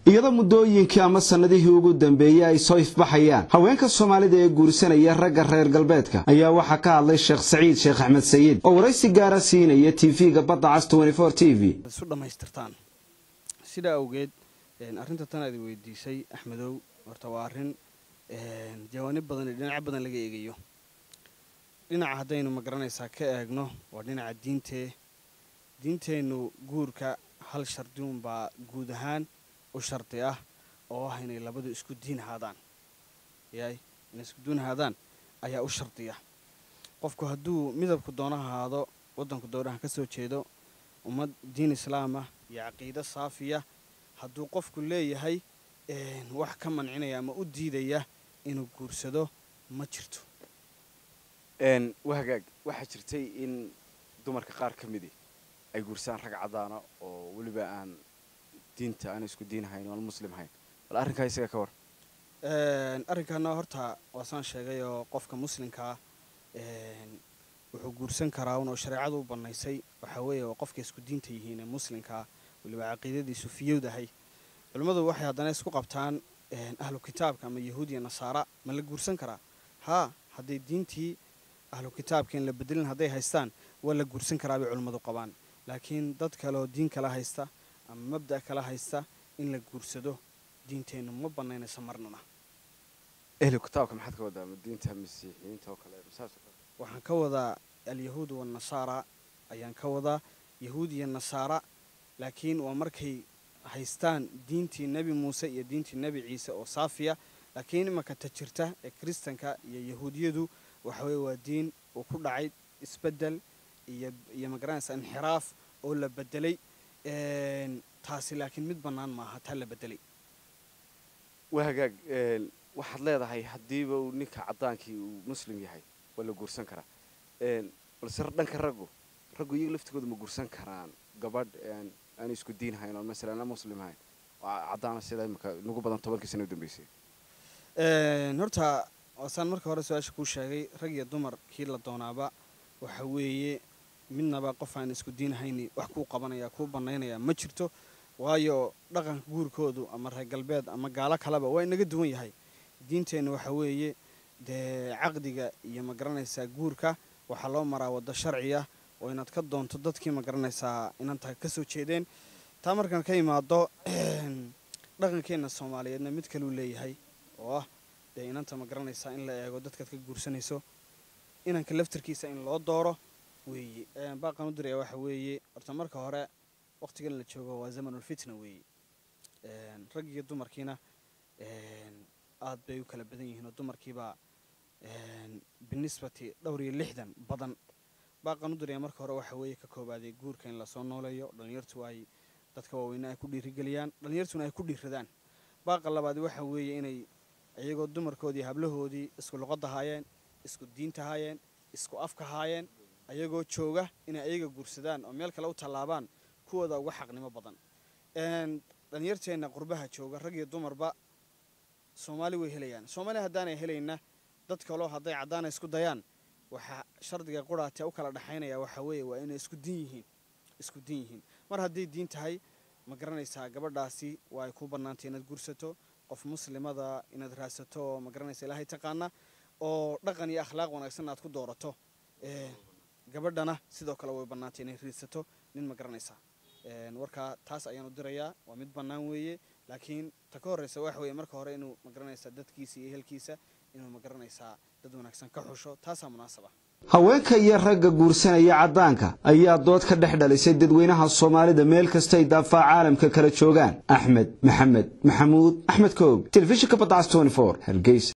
iyadoo muddooyinkii ama sannadihii ugu dambeeyey ay soo ifbaxayaan haweenka soomaalida ee guursanaya ragga reer galbeedka ayaa waxaa ka hadlay sheekh saciid sheekh axmed sayid oo waraysi gaara siinaya tv-ga badda cas t v isu dhammaystirtaan sidaa awgeed arrinta tan aad weydiisay axmedow horta waa arrin jawaanib badan iyo dhinacyo badan laga eegayo dhinaca haddaynu magaranaysaa ka eegno waa dhinaca diintee diinteennu guurka hal shardiun baa guud ahaan u shardi ah oo ah inay labadu isku diin ahaadaan yaay inay isku diin ahaadaan ayaa u shardiya qofku hadduu midabku doono ahaado waddanku doonaha ka soo jeedo ummad diin islaamah iyo caqiido saafiya hadduu qofku leeyahay wax ka mancinaya ama u diidaya inuu guursado ma jirto wahagaag waxaa jirtay in dumarka qaar ka midi ay guursaan rag caddaana oo weliba aan diinta aan isku diin hayn oan muslim hayn bal arrinkaa isaga ka war arrinkaana horta waasaan sheegay oo qofka muslimkaa wuxuu guursan karaa un oo shareecadu u bannaysay waxaa weeye oo qofka isku diinta yihiin ee muslimkaa weliba caqiidadiisu fiyowdahay culimmadu waxay haddana isku qabtaan ahlu kitaabka ama yahuud iyo nasaara ma la guursan karaa haa hadday diintii ahlu kitaabkeen la bedelin hadday haystaan waa la guursan karaa bay culimmadu qabaan laakiin dad kale oo diin kala haysta ama mabda' kala haysta in la guursado diinteennu ma bannaynayso marnana ehlu kitaabka maxaad ka wadaa diinta masiixiyiinta oo kale masaas waxaan ka wadaa alyahuud wanasaara ayaan ka wadaa yahuud iyo nasaara laakiin waa markay haystaan diintii nebi muuse iyo diintii nebi ciise oo saafiya laakiin imanka ta jirta ee kiristanka iyo yahuudiyadu waxaweye waa diin uu ku dhacay isbedel iyo iyo magaranaysa inxiraaf oo la bedelay taasi laakiin mid bannaan maaha taa la bedelay waa hagaag waxaad leedahay haddiiba uu ninka caddaankii uu muslim yahay waa la guursan karaa balse dhanka raggu raggu iyaga laftigooda ma guursan karaan gabadh aan isku diin hayn oo masalan aan muslim hayn caddaana sida imika nagu badan tobankii sana u dambeysay horta waasaan marka hore su-aasha kuu sheegay rag iyo dumar kii la doonaaba waxa weeye midnaba qof aan isku diin hayni wax kuu qabanaya kuu bannaynaya ma jirto waayo dhaqanka guurkoodu ama reer galbeed ama gaalo kaleba waa inaga duwan yahay diinteenna waxa weeye dee caqdiga iyo magaranaysaa guurka waxaa loo maraa waddo sharci ah oo inaad ka doonto dadkii magaranaysaa inanta ka soo jeedeen taa markaan ka imaado dhaqankeenna soomaaliyeedna mid kaluu leeyahay oo ah dee inanta magaranaysaa in la eego dadkaad ka guursanayso inanka laftarkiisa in loo dooro weeye baaqan u diraya waxa weeye horta marka hore waqtigan la joogo waa zamanulfitna weeye rag iyo dumarkiina aad bay u kala badan yihiin oo dumarkiibaa binisbati dhowr iyo lixdan badan baaqan u diraya marka hore waxa weeye ka koobaaday guurka in lasoo nooleeyo dhallinyartu ay dadka waaweyne ay ku dhiirigeliyaan dhallinyartuna ay ku dhiiradaan baaqa labaad waxa weeye inay iyagoo dumarkoodii hablahoodii isku luqadda haayeen isku diinta haayeen isku afka haayeen ayagoo jooga inay ayaga guursadaan oo meel kale u tallaabaan kuwooda uga xaqnimo badan dhalinyarteenna qurbaha jooga rag iyo dumarba soomaali way helayaan soomaaliya haddaanay helayna dad kaloo hadday caddaana isku dayaan waxaa shardiga quraatee u kala dhexaynaya waxaa weeye waa inay isku diin yihiin isku diin yihiin mar hadday diin tahay ma garanaysaa gabadhaasi waa ay kuu bannaantay inaad guursato qof muslimada inaad raadsato oo ma garanaysa ilaahay taqaana oo dhaqan iyo akhlaaq wanaagsan aad ku doorato gabadhana sidoo kale way bannaantay inay riidsato nin ma garanaysaa warkaa taas ayaanu dirayaa waa mid bannaan weeye laakiin ta ka horreysa waxa weeye marka hore inuu ma garanaysaa dadkiisa iyo ehelkiisa inuu ma garanaysaa dad wanaagsan ka xusho taasaa munaasab ah haweenka iyo ragga guursanaya caddaanka ayaa dood ka dhex dhalisay dadweynaha soomaalida meel kastay daafaa caalamka kala joogaan axmed maxamed maxamuud axmed koog telefishinka badacas hargeysa